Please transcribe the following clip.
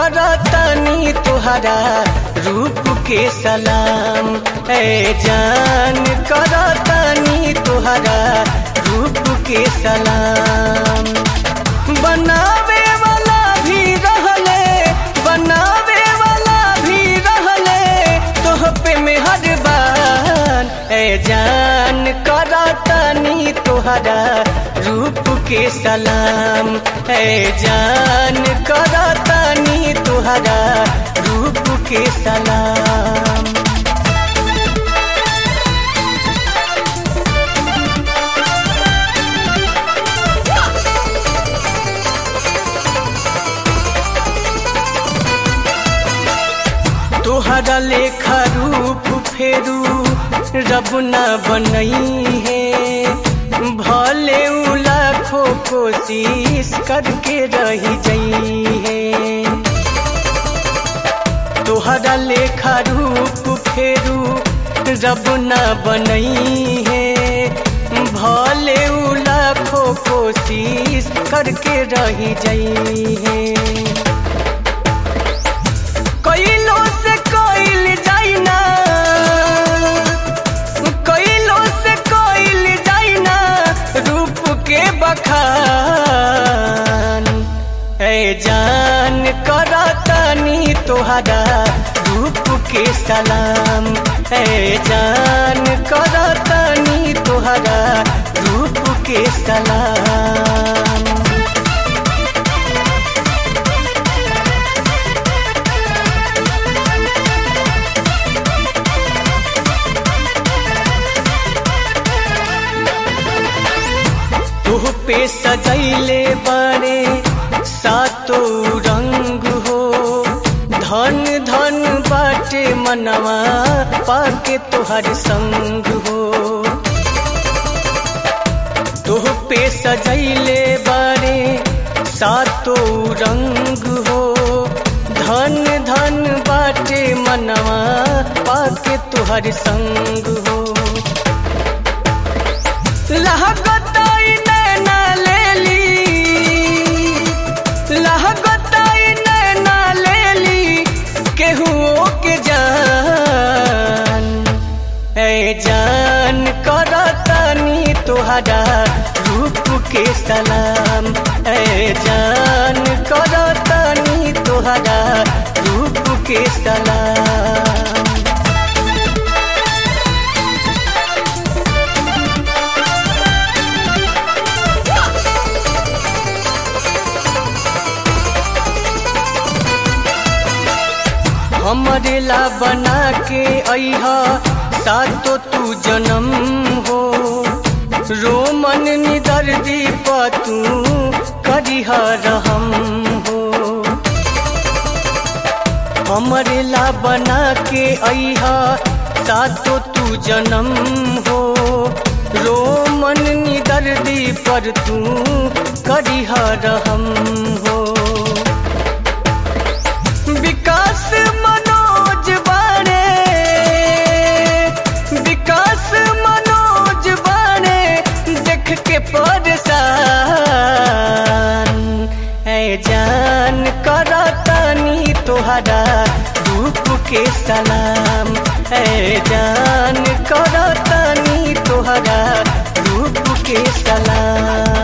करतनी तुहरा रूप के सलाम ए जान करतनी तुहरा रूप के सलाम बनावे वाला भी रहले बनावे वाला भी रहले तोह पे मेहरबान ए जान करतनी तुहरा रूप के सलाम ए जान करतनी तुहरा रूप के सलाम तोहरा लेखा रूप फेरू रब न बनई है भले उ लाखों कोशिश करके रही जई है तोहरा लेखा रूप फेरू रब न बनई है भले उ लाखों कोशिश करके रही जई है कइलो से कइल जाइना कइलो से कइल जाइना रूप के बखान ए जान करतनी तोहरा रूप के सलाम ए जान करतनी तोहरा रूप के सलाम तुह पे सजैले बड़े सातो रंग हो धन धन बाटे मनवा पाके तोहर संग हो तुह पे सजैले बड़े सातो रंग हो धन धन बाटे मनवा पाके तोहर संग हो लहगताई नैना लेली लहगताई नैना लेली केहुओ के जान ए जान करतनी तोहरा रूप के सलाम ए जान करतनी तोहरा रूप के सलाम हमरे ला बना के अहा सातो तू जन्म हो रोमन निदर दीप तू करिह रहम हो हमरे ला बना के अहा सातो तू जन्म हो रोमन निदर पर तू करिह रहम हो विकास मनोज बाणे विकास मनोज बाणे देख के परेशान है जान करतनी तोहरा रूप के सलाम है जान करतनी तोहरा रूप के सलाम